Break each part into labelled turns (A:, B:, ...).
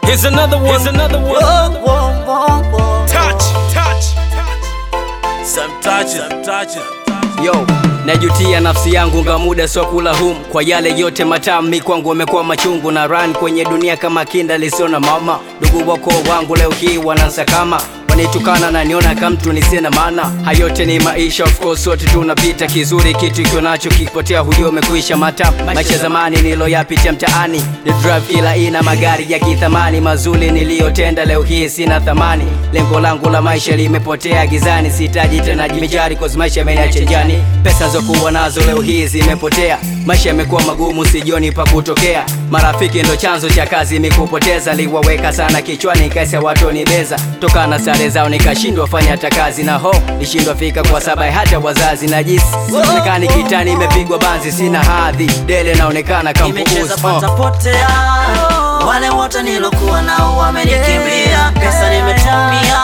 A: Here's another one. Here's another one.
B: Whoa, whoa, whoa, whoa.
A: Touch, touch.
B: Some touches, some touches.
C: Yo, najutia nafsi yangu nga muda sio kula hum kwa yale yote matamu mi kwangu wamekuwa machungu na run kwenye dunia kama kinda lisio na mama ndugu wako wangu leo hii wanansakama wanitukana na niona kamtu nisina maana hayote ni maisha of course sote tunapita kizuri kitu ikiwa nacho kipotea hujua umekuisha mata maisha zamani niloyapitia mtaani ni drive kila ina magari ya kithamani mazuri niliyotenda leo hii sina thamani lengo langu la maisha limepotea gizani sitaji tena jimijari cause maisha yameniacha njiani pesa zokuwa nazo leo hii zimepotea maisha yamekuwa magumu sijoni pa kutokea marafiki ndo chanzo cha kazi mikupoteza liwaweka sana kichwani kaisa watu nibeza toka na sare zao nikashindwa fanya hata kazi na ho nishindwa fika kwa sababu hata wazazi na jisi sionekani kitani imepigwa banzi sina hadhi dele naonekana
B: Nimecheza
C: kampukuzi
B: pata potea, wale wote nilokuwa nao wamenikimbia, pesa nimetumia,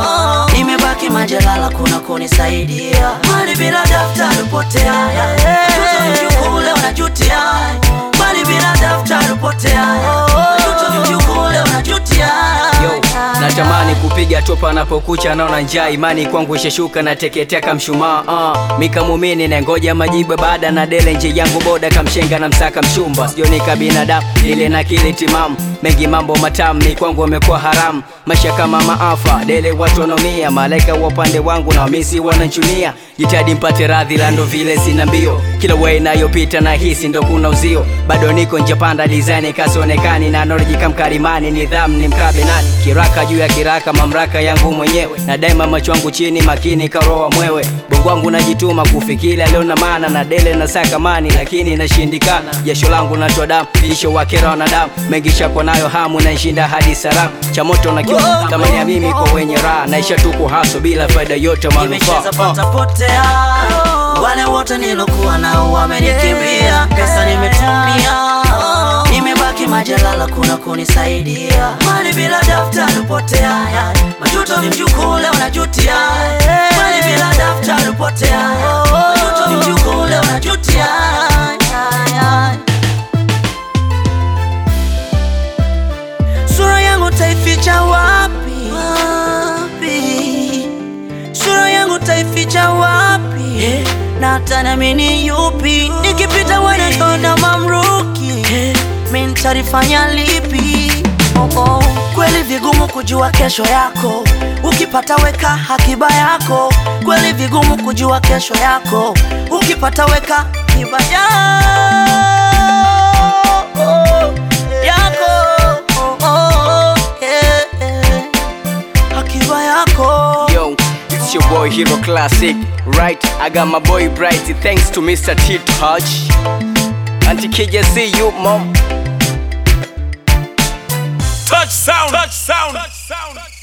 B: nimebaki majalala, kuna kunisaidia, mali bila daftari potea, mtoto ni mjukuu leo najutia, mali bila daftari potea, mtoto ni mjukuu leo najutia.
C: Yo, natamani kupiga topa napokucha naona njaa imani kwangu ishashuka nateketea kamshumaa uh. mikamumini na ngoja majibu baada na dele nje yangu boda kamshenga na msaka mchumba sijonika binadamu ile na kile timamu mengi mambo matamu mi kwangu amekuwa haramu maisha kama maafa dele watu wanaumia malaika wa upande wangu na wamisi wananchunia jitadi mpate radhi la ndo vile sina mbio kila way inayopita na hisi ndo kuna uzio bado niko njapanda design kasionekani na norjika mkarimani nidhamu ni mkabe nani kiraka juu ya kiraka mamlaka yangu mwenyewe na daima macho yangu chini makini karoa mwewe bongo wangu najituma kufikiria leo na maana na dele na sakamani lakini inashindikana jasho langu natoa damu lisho wakera wanadamu mengi shakwa nayo hamu naishinda hadi salamu cha moto na kiu tamani ya mimi kwa wenye raha naisha tuko haso bila faida yote
B: Nimecheza
C: manufaa
B: pata potea, wale wote nilokuwa nao wamenikimbia, pesa nimetumia, nimebaki majalala, kuna kunisaidia, mali bila daftari potea, majuto ni mjukuu leo najutia, mali bila daftari potea, majuto ni mjukuu leo najutia. Sura yangu taificha wapi? wapi? Sura yangu taificha wapi? Na hata nami ni yupi? Nikipita wanatona mamruki, mi nitalifanya lipi? Oh, oh. Kweli vigumu kujua kesho yako, ukipata weka hakiba yako. Kweli vigumu kujua kesho yako, ukipata weka hakiba yako yako oh, oh, yeah, yeah. hakiba yako
C: Yo, it's your boy Hero Classic, right? I got my boy Bright, thanks to Mr. T Touch. Auntie KJ, see you, mom.
A: Touch sound. Touch sound. Touch sound.